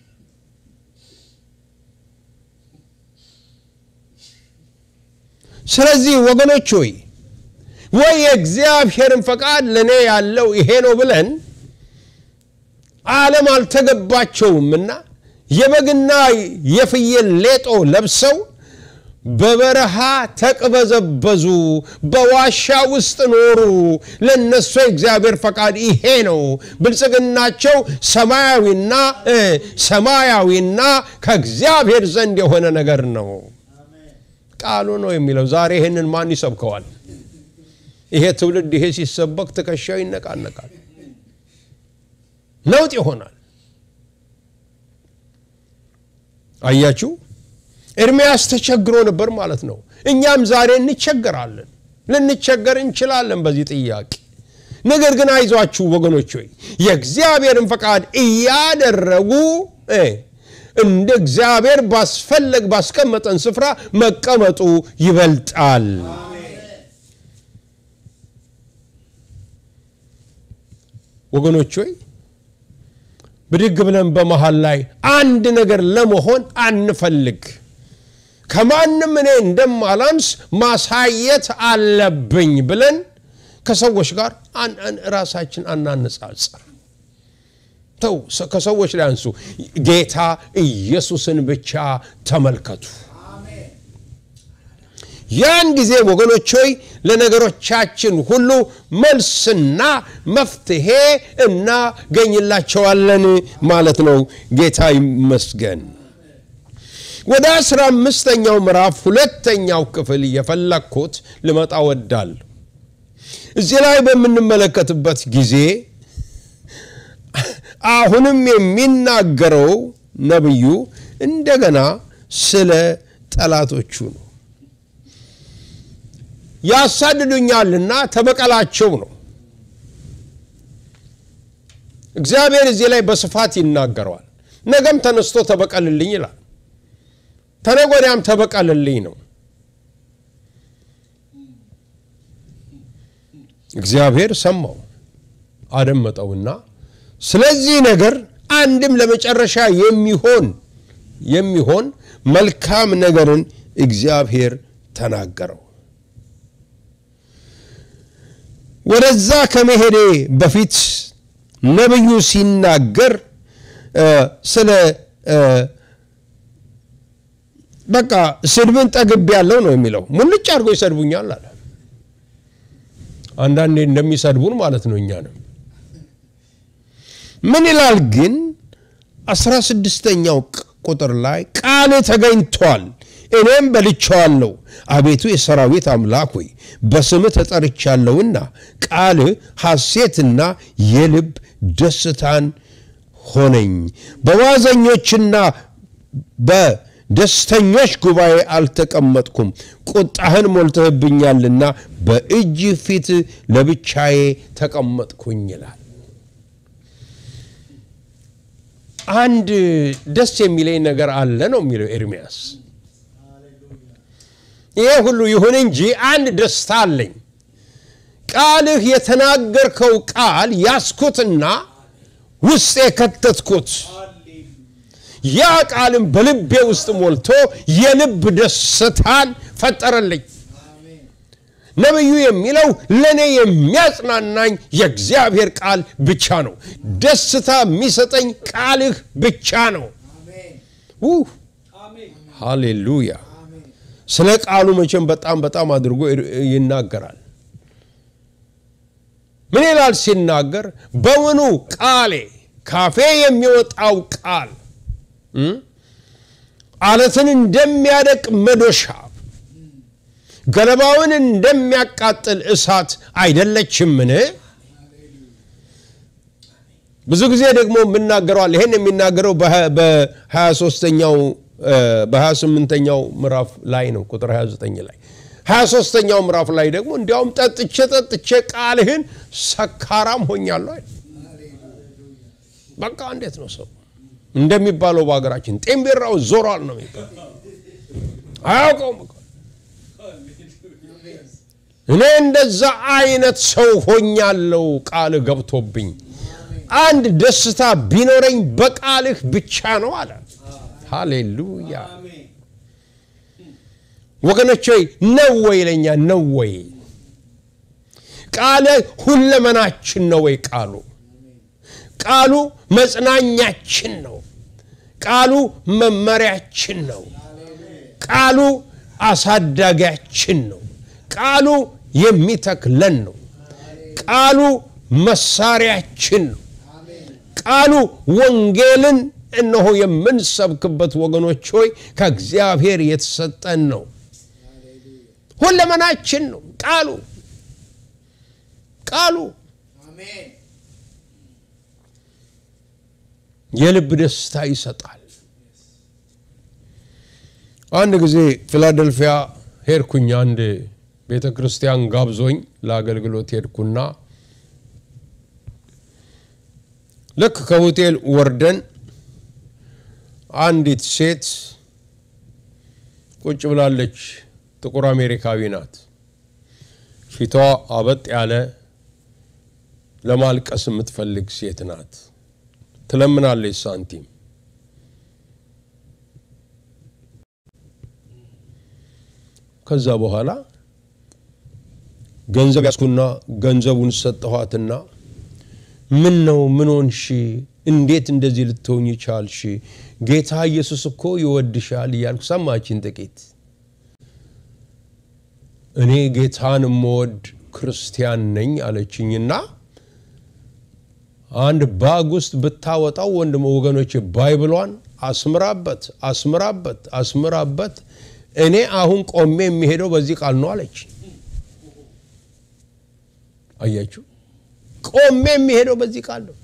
ስለዚህ ወገኖች ሆይ ወይ የእግዚአብሔርን ፈቃድ ለእኔ ያለው ይሄ ነው ብለን ዓለም አልተገባቸውምና የበግና የፍየል ሌጦ ለብሰው በበረሃ ተቅበዘበዙ፣ በዋሻ ውስጥ ኖሩ። ለነሱ የእግዚአብሔር ፈቃድ ይሄ ነው። ብልጽግናቸው ሰማያዊና ሰማያዊና ከእግዚአብሔር ዘንድ የሆነ ነገር ነው። ቃሉ ነው የሚለው። ዛሬ ይህንን ማን ይሰብከዋል? ይሄ ትውልድ ይሄ ሲሰበክ ትከሻው ይነቃነቃል፣ ነውጥ ይሆናል። አያችሁ፣ ኤርምያስ ተቸግሮ ነበር ማለት ነው። እኛም ዛሬ እንቸገራለን፣ ልንቸገር እንችላለን በዚህ ጥያቄ። ነገር ግን አይዟችሁ ወገኖች ሆይ የእግዚአብሔርን ፈቃድ እያደረጉ እንደ እግዚአብሔር ባስፈለግ ባስቀመጠን ስፍራ መቀመጡ ይበልጣል። ወገኖች ሆይ ብድግ ብለን በመሃል ላይ አንድ ነገር ለመሆን አንፈልግ። ከማንም እኔ እንደማላንስ ማሳየት አለብኝ ብለን ከሰዎች ጋር ራሳችን አናነጻጽር። ተው፣ ከሰዎች ላይ አንሱ። ጌታ ኢየሱስን ብቻ ተመልከቱ። ያን ጊዜ ወገኖች ሆይ ለነገሮቻችን ሁሉ መልስና መፍትሄ እናገኝላቸዋለን ማለት ነው። ጌታ ይመስገን። ወደ አስራ አምስተኛው ምዕራፍ ሁለተኛው ክፍል እየፈለግኩት ልመጣ ወዳል። እዚህ ላይ በምንመለከትበት ጊዜ አሁንም የሚናገረው ነቢዩ እንደገና ስለ ጠላቶቹ ነው። ያሳድዱኛልና ተበቀላቸው ነው። እግዚአብሔር እዚህ ላይ በስፋት ይናገረዋል። ነገም ተነስቶ ተበቀልልኝ ይላል። ተነገ ወዲያም ተበቀልልኝ ነው። እግዚአብሔር ሰማው አደመጠውና ስለዚህ ነገር አንድም ለመጨረሻ የሚሆን የሚሆን መልካም ነገርን እግዚአብሔር ተናገረው። ወደዛ ከመሄዴ በፊት ነቢዩ ሲናገር ስለ በቃ ስድብን ጠግብ ያለው ነው የሚለው። ሙልጭ አድርጎ ይሰድቡኛል አለ። አንዳንዴ እንደሚሰድቡን ማለት ነው እኛንም ምን ይላል ግን አስራ ስድስተኛው ቁጥር ላይ ቃል ተገኝቷል እኔም በልቼዋለሁ አቤቱ የሰራዊት አምላክ ሆይ በስምህ ተጠርቻለሁና ቃል ሐሴትና የልብ ደስታን ሆነኝ በዋዘኞችና በደስተኞች ጉባኤ አልተቀመጥኩም ቁጣህን ሞልተህብኛልና በእጅ ፊት ለብቻዬ ተቀመጥኩኝ ይላል አንድ ደስ የሚለኝ ነገር አለ ነው የሚለው ኤርሚያስ ይሄ ሁሉ ይሁን እንጂ አንድ ደስታ አለኝ ቃልህ የተናገርከው ቃል ያስኩትና ውስጥ የከተትኩት ያ ቃልም በልቤ ውስጥ ሞልቶ የልብ ደስታን ፈጠረልኝ ነቢዩ የሚለው ለእኔ የሚያጽናናኝ የእግዚአብሔር ቃል ብቻ ነው ደስታ የሚሰጠኝ ቃልህ ብቻ ነው ሃሌሉያ ስለ ቃሉ መቼም በጣም በጣም አድርጎ ይናገራል ምን ይላል ሲናገር በውኑ ቃሌ ካፌ የሚወጣው ቃል አለትን እንደሚያደቅ መዶሻ ገለባውን እንደሚያቃጥል እሳት አይደለችምን ብዙ ጊዜ ደግሞ የምናገረዋል ይሄን የሚናገረው በ23ኛው በ28ኛው ምዕራፍ ላይ ነው ቁጥር 29 ላይ 23ኛው ምዕራፍ ላይ ደግሞ እንዲያውም ጠጥቼ ጠጥቼ ቃልህን ሰካራም ሆኛለሁ በቃ እንዴት ነው ሰው እንደሚባለው በሀገራችን ጤምቤራው ዞሯል ነው የሚባለው አያውቀውም እኔ እንደዛ አይነት ሰው ሆኛለው ቃል ገብቶብኝ አንድ ደስታ ቢኖረኝ በቃልህ ብቻ ነው አለ ሃሌሉያ ወገኖች ሆይ ነው ወይ ለኛ ነው ወይ ቃለ ሁለመናችን ነው ወይ ቃሉ ቃሉ መጽናኛችን ነው ቃሉ መመሪያችን ነው ቃሉ አሳዳጊያችን ነው ቃሉ የሚተክለን ነው ቃሉ መሳሪያችን ነው ቃሉ ወንጌልን እነሆ የምንሰብክበት ወገኖች ሆይ ከእግዚአብሔር የተሰጠን ነው ሁለመናችን ነው ቃሉ ቃሉ የልብ ደስታ ይሰጣል አንድ ጊዜ ፊላደልፊያ ሄድኩኝ አንድ ቤተ ክርስቲያን ጋብዞኝ ለአገልግሎት ሄድኩና ልክ ከሆቴል ወርደን አንዲት ሴት ቁጭ ብላለች ጥቁር አሜሪካዊ ናት ፊቷ አበጥ ያለ ለማልቀስ የምትፈልግ ሴት ናት ትለምናለች ሳንቲም። ከዛ በኋላ ገንዘብ ያዝኩና ገንዘቡን ሰጠኋትና ምን ነው ምን ሆንሽ? እንዴት እንደዚህ ልትሆኝ ቻልሽ? ጌታ ኢየሱስ እኮ ይወድሻል እያልኩ ሰማችን ጥቂት እኔ ጌታን የምወድ ክርስቲያን ነኝ አለችኝና አንድ ባግ ውስጥ ብታወጣው ወንድም ወገኖች ባይብሏን አስምራበት አስምራበት አስምራበት እኔ አሁን ቆሜ የሚሄደው በዚህ ቃል ነው አለች። አያችሁ፣ ቆሜ የሚሄደው በዚህ ቃል ነው።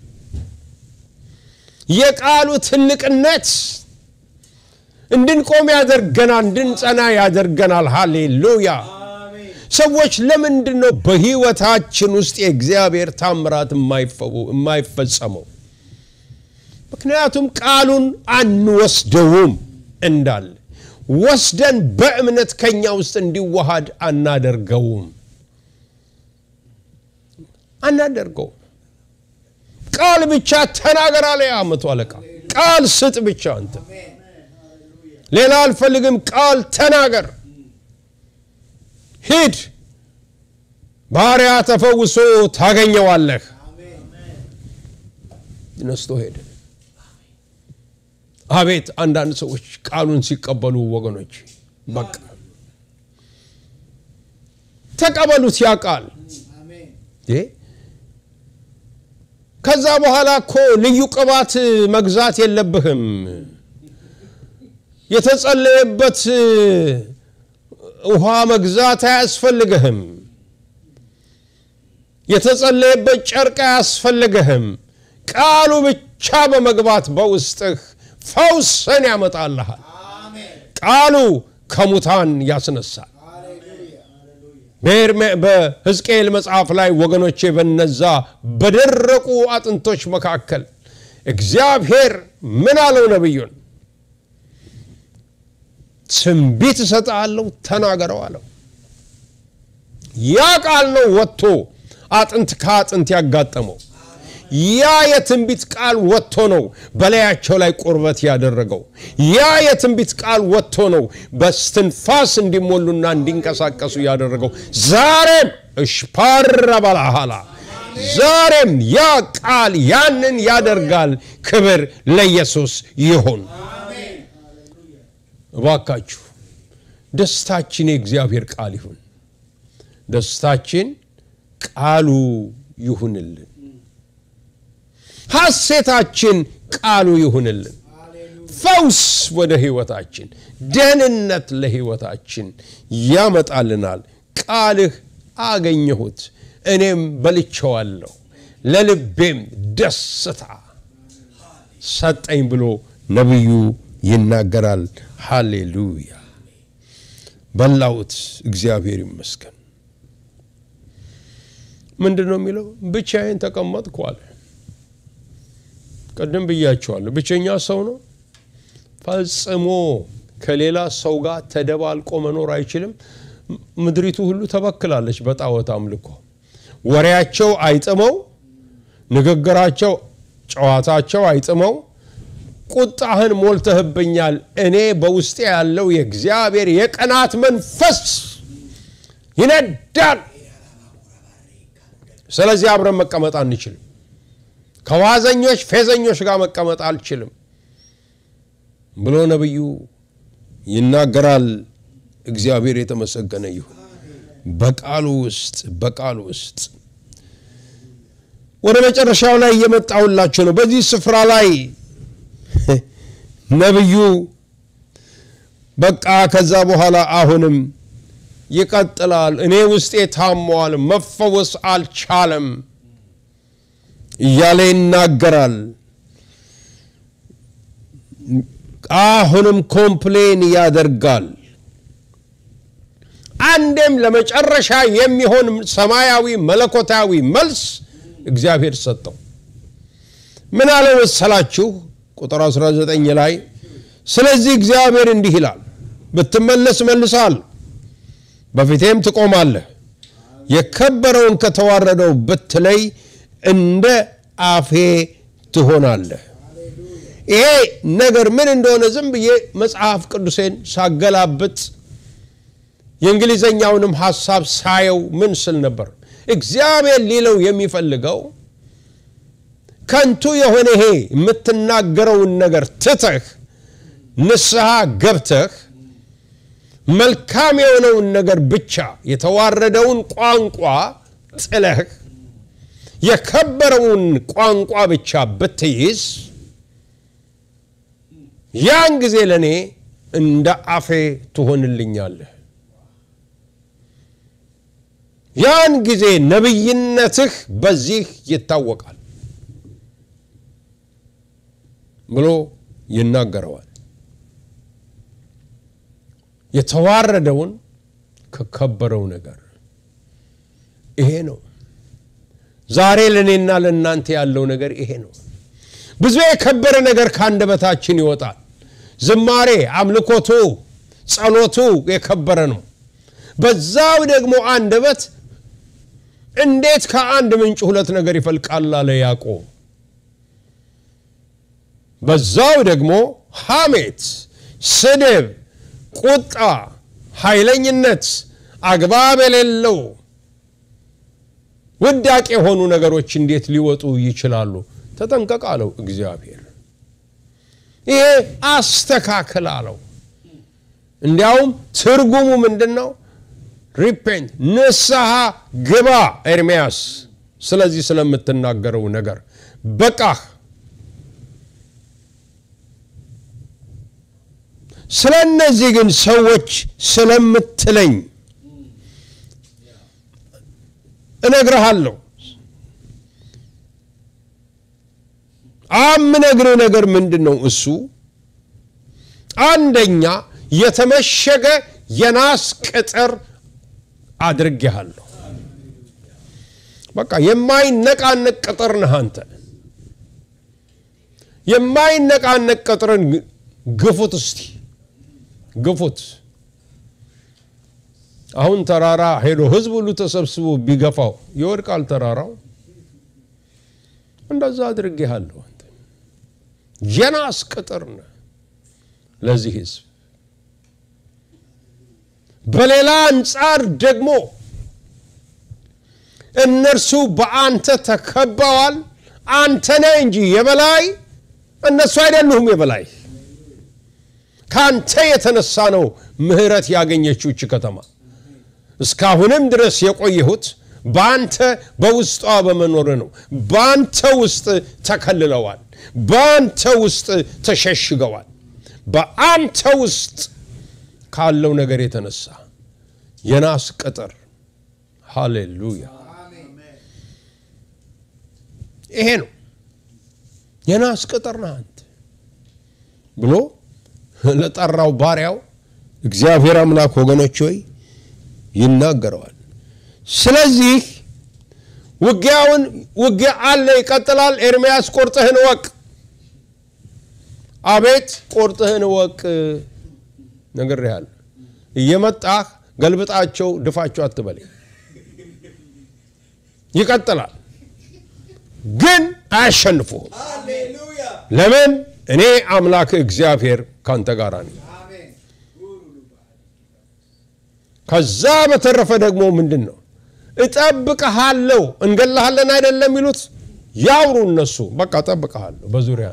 የቃሉ ትልቅነት እንድንቆም ያደርገናል፣ እንድንጸና ያደርገናል። ሃሌሉያ። ሰዎች ለምንድን ነው በህይወታችን ውስጥ የእግዚአብሔር ታምራት የማይፈጸመው? ምክንያቱም ቃሉን አንወስደውም እንዳለ ወስደን በእምነት ከኛ ውስጥ እንዲዋሃድ አናደርገውም አናደርገውም። ቃል ብቻ ተናገር አለ ያ መቶ አለቃ። ቃል ስጥ ብቻ አንተ፣ ሌላ አልፈልግም። ቃል ተናገር። ሂድ፣ ባሪያ ተፈውሶ ታገኘዋለህ። ነስቶ ሄደ። አቤት አንዳንድ ሰዎች ቃሉን ሲቀበሉ ወገኖች፣ በቃ ተቀበሉት ያ ቃል። ከዛ በኋላ እኮ ልዩ ቅባት መግዛት የለብህም። የተጸለየበት ውሃ መግዛት አያስፈልግህም። የተጸለየበት ጨርቅ አያስፈልግህም። ቃሉ ብቻ በመግባት በውስጥህ ፈውስን ያመጣልሃል። ቃሉ ከሙታን ያስነሳል። በሕዝቅኤል መጽሐፍ ላይ ወገኖቼ በነዛ በደረቁ አጥንቶች መካከል እግዚአብሔር ምን አለው ነቢዩን? ትንቢት እሰጥሃለሁ ተናገረው አለው። ያ ቃል ነው ወጥቶ አጥንት ከአጥንት ያጋጠመው። ያ የትንቢት ቃል ወጥቶ ነው በላያቸው ላይ ቁርበት ያደረገው። ያ የትንቢት ቃል ወጥቶ ነው በስትንፋስ እንዲሞሉና እንዲንቀሳቀሱ ያደረገው። ዛሬም እሽፓራ ባላሃላ ዛሬም ያ ቃል ያንን ያደርጋል። ክብር ለኢየሱስ ይሁን። እባካችሁ ደስታችን የእግዚአብሔር ቃል ይሁን። ደስታችን ቃሉ ይሁንልን። ሐሴታችን ቃሉ ይሁንልን። ፈውስ ወደ ሕይወታችን፣ ደህንነት ለሕይወታችን ያመጣልናል። ቃልህ አገኘሁት እኔም በልቼዋለሁ፣ ለልቤም ደስታ ሰጠኝ ብሎ ነቢዩ ይናገራል። ሃሌሉያ! በላሁት፣ እግዚአብሔር ይመስገን። ምንድን ነው የሚለው? ብቻዬን ተቀመጥኩ አለ። ቅድም ብያቸዋለሁ። ብቸኛ ሰው ነው። ፈጽሞ ከሌላ ሰው ጋር ተደባልቆ መኖር አይችልም። ምድሪቱ ሁሉ ተበክላለች በጣዖት አምልኮ። ወሬያቸው አይጥመው፣ ንግግራቸው፣ ጨዋታቸው አይጥመው። ቁጣህን ሞልተህብኛል። እኔ በውስጤ ያለው የእግዚአብሔር የቅናት መንፈስ ይነዳል። ስለዚህ አብረን መቀመጥ አንችልም። ከዋዘኞች ፌዘኞች ጋር መቀመጥ አልችልም ብሎ ነቢዩ ይናገራል። እግዚአብሔር የተመሰገነ ይሁን። በቃሉ ውስጥ በቃሉ ውስጥ ወደ መጨረሻው ላይ እየመጣሁላችሁ ነው። በዚህ ስፍራ ላይ ነቢዩ በቃ ከዛ በኋላ አሁንም ይቀጥላል። እኔ ውስጤ ታሟል፣ መፈወስ አልቻለም እያለ ይናገራል። አሁንም ኮምፕሌን ያደርጋል። አንዴም ለመጨረሻ የሚሆን ሰማያዊ መለኮታዊ መልስ እግዚአብሔር ሰጠው። ምን አለ መሰላችሁ? ቁጥር 19 ላይ ስለዚህ እግዚአብሔር እንዲህ ይላል፣ ብትመለስ መልሳለሁ፣ በፊቴም ትቆማለህ፣ የከበረውን ከተዋረደው ብትለይ እንደ አፌ ትሆናለህ። ይሄ ነገር ምን እንደሆነ ዝም ብዬ መጽሐፍ ቅዱሴን ሳገላብጥ የእንግሊዘኛውንም ሐሳብ ሳየው ምን ስል ነበር? እግዚአብሔር ሊለው የሚፈልገው ከንቱ የሆነ ይሄ የምትናገረውን ነገር ትተህ ንስሐ ገብተህ መልካም የሆነውን ነገር ብቻ የተዋረደውን ቋንቋ ጥለህ የከበረውን ቋንቋ ብቻ ብትይዝ ያን ጊዜ ለእኔ እንደ አፌ ትሆንልኛለህ። ያን ጊዜ ነቢይነትህ በዚህ ይታወቃል ብሎ ይናገረዋል። የተዋረደውን ከከበረው ነገር ይሄ ነው። ዛሬ ለእኔና ለእናንተ ያለው ነገር ይሄ ነው። ብዙ የከበረ ነገር ከአንደበታችን ይወጣል። ዝማሬ፣ አምልኮቱ፣ ጸሎቱ የከበረ ነው። በዛው ደግሞ አንደበት እንዴት ከአንድ ምንጭ ሁለት ነገር ይፈልቃል አለ ያዕቆብ። በዛው ደግሞ ሐሜት፣ ስድብ፣ ቁጣ፣ ኃይለኝነት፣ አግባብ የሌለው ውዳቅ የሆኑ ነገሮች እንዴት ሊወጡ ይችላሉ? ተጠንቀቅ አለው እግዚአብሔር። ይሄ አስተካክል አለው። እንዲያውም ትርጉሙ ምንድን ነው? ሪፔንት ንስሐ ግባ ኤርምያስ፣ ስለዚህ ስለምትናገረው ነገር በቃህ። ስለ እነዚህ ግን ሰዎች ስለምትለኝ እነግርሃለሁ። አምነግርህ ነገር ምንድን ነው? እሱ አንደኛ የተመሸገ የናስ ቅጥር አድርጌሃለሁ። በቃ የማይነቃነቅ ቅጥር ነህ አንተ። የማይነቃነቅ ቅጥርን ግፉት እስቲ ግፉት። አሁን ተራራ ሄዶ ህዝብ ሁሉ ተሰብስቦ ቢገፋው ይወድቃል ተራራው። እንደዛ አድርጌሃለሁ። አንተ የናስ ቅጥር ነህ ለዚህ ህዝብ። በሌላ አንጻር ደግሞ እነርሱ በአንተ ተከበዋል። አንተ ነህ እንጂ የበላይ እነሱ አይደሉም የበላይ። ከአንተ የተነሳ ነው ምህረት ያገኘችው እች ከተማ። እስካሁንም ድረስ የቆየሁት በአንተ በውስጧ በመኖር ነው። በአንተ ውስጥ ተከልለዋል። በአንተ ውስጥ ተሸሽገዋል። በአንተ ውስጥ ካለው ነገር የተነሳ የናስ ቅጥር ሃሌሉያ፣ ይሄ ነው የናስ ቅጥር ነህ አንተ ብሎ ለጠራው ባሪያው እግዚአብሔር አምላክ ወገኖች ሆይ ይናገረዋል። ስለዚህ ውጊያውን ውጊያ አለ፣ ይቀጥላል። ኤርምያስ ቁርጥህን እወቅ፣ አቤት ቁርጥህን እወቅ ነግሬሃለሁ። እየመጣህ ገልብጣቸው ድፋቸው አትበለኝ። ይቀጥላል፣ ግን አያሸንፉህም። ለምን? እኔ አምላክ እግዚአብሔር ካንተ ጋር ነኝ። ከዛ በተረፈ ደግሞ ምንድን ነው እጠብቅሃለሁ። እንገላሃለን አይደለም የሚሉት ያውሩ እነሱ። በቃ እጠብቅሃለሁ በዙሪያ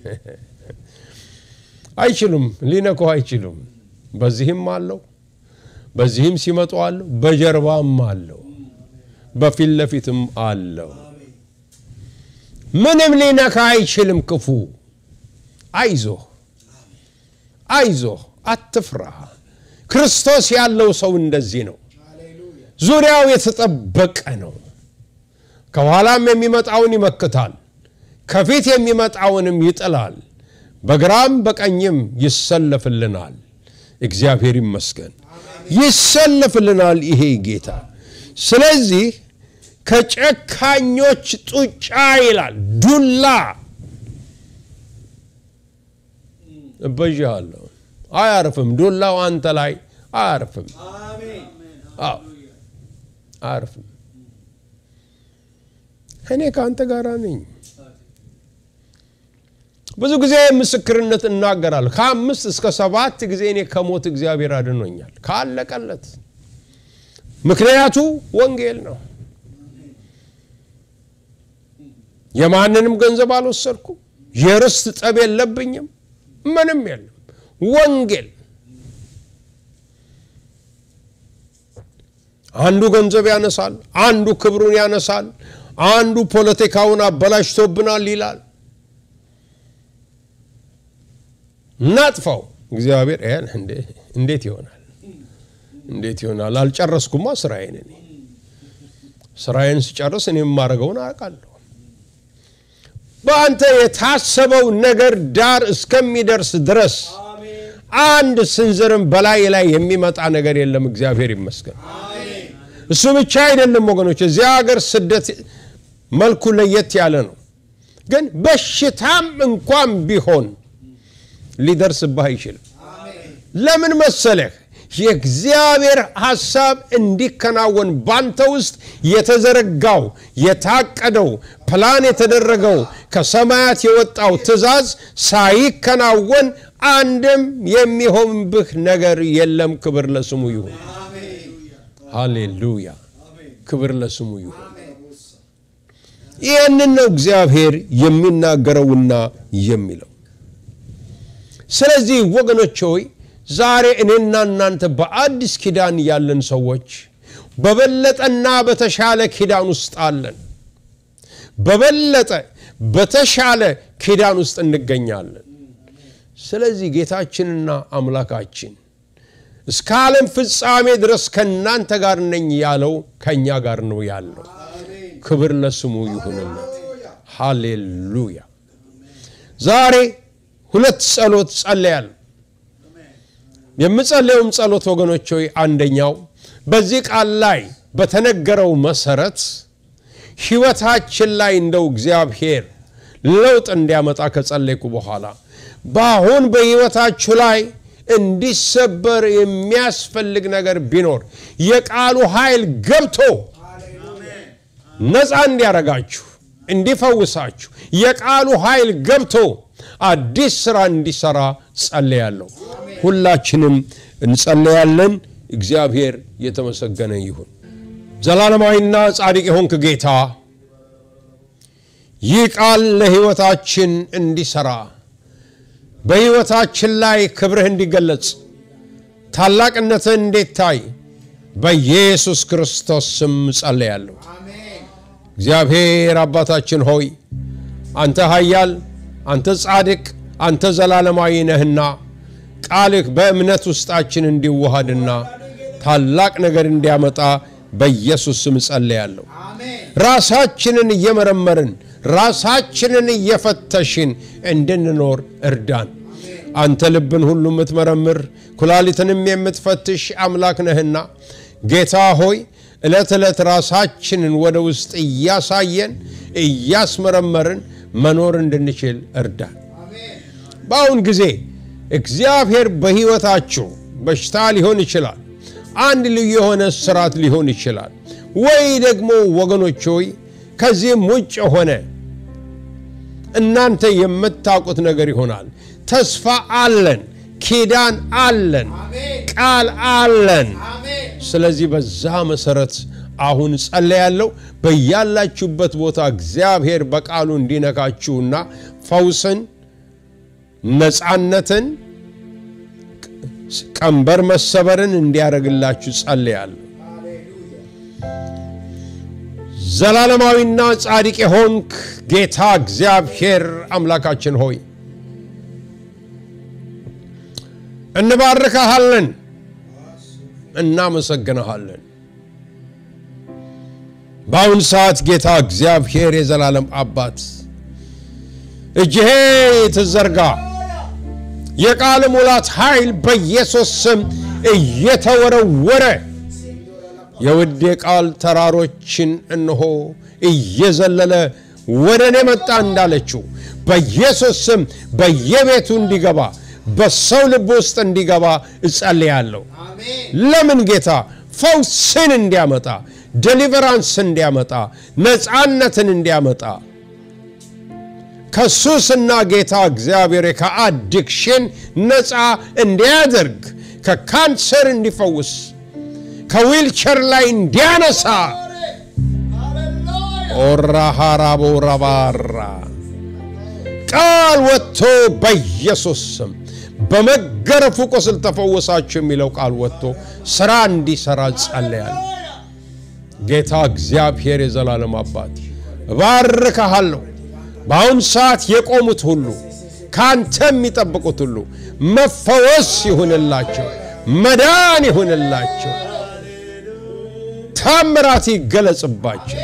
አይችሉም፣ ሊነኩህ አይችሉም። በዚህም አለው፣ በዚህም ሲመጡ አለው፣ በጀርባም አለው፣ በፊት ለፊትም አለው። ምንም ሊነካ አይችልም ክፉ። አይዞህ አይዞህ፣ አትፍራ። ክርስቶስ ያለው ሰው እንደዚህ ነው። ዙሪያው የተጠበቀ ነው። ከኋላም የሚመጣውን ይመክታል፣ ከፊት የሚመጣውንም ይጥላል፣ በግራም በቀኝም ይሰለፍልናል። እግዚአብሔር ይመስገን ይሰለፍልናል ይሄ ጌታ። ስለዚህ ከጨካኞች ጡጫ ይላል ዱላ እበዥሃለሁ። አያርፍም፣ ዱላው አንተ ላይ አያርፍም። አዎ አያርፍም። እኔ ከአንተ ጋር ነኝ። ብዙ ጊዜ ምስክርነት እናገራለሁ። ከአምስት እስከ ሰባት ጊዜ እኔ ከሞት እግዚአብሔር አድኖኛል ካለቀለት። ምክንያቱ ወንጌል ነው። የማንንም ገንዘብ አልወሰድኩም። የርስት ጠብ የለብኝም። ምንም የለም። ወንጌል አንዱ ገንዘብ ያነሳል፣ አንዱ ክብሩን ያነሳል፣ አንዱ ፖለቲካውን አበላሽቶብናል ይላል። እናጥፋው። እግዚአብሔር ይሄን እንዴት ይሆናል? እንዴት ይሆናል? አልጨረስኩማ ስራዬን። እኔ ስራዬን ስጨርስ እኔ የማደርገውን አውቃለሁ። በአንተ የታሰበው ነገር ዳር እስከሚደርስ ድረስ አንድ ስንዝርም በላይ ላይ የሚመጣ ነገር የለም። እግዚአብሔር ይመስገን። እሱ ብቻ አይደለም ወገኖች፣ እዚያ ሀገር ስደት መልኩ ለየት ያለ ነው። ግን በሽታም እንኳን ቢሆን ሊደርስብህ አይችልም። ለምን መሰለህ? የእግዚአብሔር ሐሳብ እንዲከናወን ባንተ ውስጥ የተዘረጋው የታቀደው ፕላን የተደረገው ከሰማያት የወጣው ትእዛዝ ሳይከናወን አንድም የሚሆንብህ ነገር የለም። ክብር ለስሙ ይሁን። ሃሌሉያ! ክብር ለስሙ ይሁን። ይህንን ነው እግዚአብሔር የሚናገረውና የሚለው። ስለዚህ ወገኖች ሆይ ዛሬ እኔና እናንተ በአዲስ ኪዳን ያለን ሰዎች በበለጠና በተሻለ ኪዳን ውስጥ አለን። በበለጠ በተሻለ ኪዳን ውስጥ እንገኛለን። ስለዚህ ጌታችንና አምላካችን እስከ ዓለም ፍጻሜ ድረስ ከእናንተ ጋር ነኝ ያለው ከእኛ ጋር ነው ያለው። ክብር ለስሙ ይሁንለት። ሃሌሉያ። ዛሬ ሁለት ጸሎት ጸለያል። የምጸለየውም ጸሎት ወገኖች ሆይ አንደኛው በዚህ ቃል ላይ በተነገረው መሰረት ሕይወታችን ላይ እንደው እግዚአብሔር ለውጥ እንዲያመጣ ከጸለይኩ በኋላ በአሁን በሕይወታችሁ ላይ እንዲሰበር የሚያስፈልግ ነገር ቢኖር የቃሉ ኃይል ገብቶ ነፃ እንዲያረጋችሁ እንዲፈውሳችሁ የቃሉ ኃይል ገብቶ አዲስ ስራ እንዲሰራ ጸለያለሁ። ሁላችንም እንጸለያለን። እግዚአብሔር የተመሰገነ ይሁን። ዘላለማዊና ጻድቅ የሆንክ ጌታ ይህ ቃል ለሕይወታችን እንዲሰራ በሕይወታችን ላይ ክብርህ እንዲገለጽ ታላቅነትህ እንዲታይ በኢየሱስ ክርስቶስ ስም ጸለያለሁ። እግዚአብሔር አባታችን ሆይ አንተ ኃያል፣ አንተ ጻድቅ፣ አንተ ዘላለማዊ ነህና ቃልህ በእምነት ውስጣችን እንዲዋሃድና ታላቅ ነገር እንዲያመጣ በኢየሱስ ስም ጸለያለሁ። ራሳችንን እየመረመርን ራሳችንን እየፈተሽን እንድንኖር እርዳን። አንተ ልብን ሁሉ የምትመረምር ኩላሊትንም የምትፈትሽ አምላክ ነህና ጌታ ሆይ ዕለት ዕለት ራሳችንን ወደ ውስጥ እያሳየን እያስመረመርን መኖር እንድንችል እርዳን። በአሁን ጊዜ እግዚአብሔር በሕይወታችሁ በሽታ ሊሆን ይችላል። አንድ ልዩ የሆነ ስራት ሊሆን ይችላል። ወይ ደግሞ ወገኖች ሆይ ከዚህም ውጭ የሆነ እናንተ የምታውቁት ነገር ይሆናል። ተስፋ አለን፣ ኪዳን አለን፣ ቃል አለን። ስለዚህ በዛ መሰረት አሁን ጸለያለሁ። በያላችሁበት ቦታ እግዚአብሔር በቃሉ እንዲነካችሁና ፈውስን፣ ነፃነትን፣ ቀንበር መሰበርን እንዲያደርግላችሁ ጸለያለሁ። ዘላለማዊና ጻድቅ የሆንክ ጌታ እግዚአብሔር አምላካችን ሆይ እንባርካሃለን፣ እናመሰግንሃለን። በአሁን ሰዓት ጌታ እግዚአብሔር የዘላለም አባት እጅሄ ትዘርጋ የቃል ሙላት ኃይል በኢየሱስ ስም እየተወረወረ የውዴ ቃል ተራሮችን እነሆ እየዘለለ ወደ እኔ መጣ እንዳለችው በኢየሱስ ስም በየቤቱ እንዲገባ በሰው ልብ ውስጥ እንዲገባ እጸልያለሁ። ለምን ጌታ ፈውስን እንዲያመጣ፣ ደሊቨራንስ እንዲያመጣ፣ ነፃነትን እንዲያመጣ ከሱስና ጌታ እግዚአብሔር ከአዲክሽን ነፃ እንዲያደርግ ከካንሰር እንዲፈውስ ከዊልቸር ላይ እንዲያነሳ ኦራሃራቦ ረባራ ቃል ወጥቶ በኢየሱስ ስም በመገረፉ ቁስል ተፈወሳችሁ የሚለው ቃል ወጥቶ ስራ እንዲሰራ ጸለያለሁ። ጌታ እግዚአብሔር የዘላለም አባት እባርካሃለሁ። በአሁን ሰዓት የቆሙት ሁሉ ከአንተ የሚጠብቁት ሁሉ መፈወስ ይሁንላቸው፣ መዳን ይሁንላቸው፣ ታምራት ይገለጽባቸው።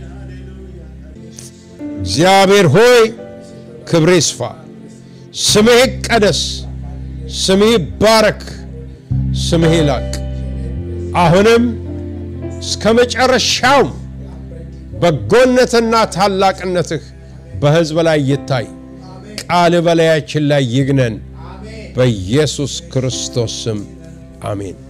እግዚአብሔር ሆይ ክብር ይስፋ፣ ስምህ ይቀደስ፣ ስምህ ይባረክ፣ ስምህ ይላቅ። አሁንም እስከ መጨረሻውም በጎነትና ታላቅነትህ በሕዝብ ላይ ይታይ። ቃል በላያችን ላይ ይግነን። በኢየሱስ ክርስቶስ ስም አሜን።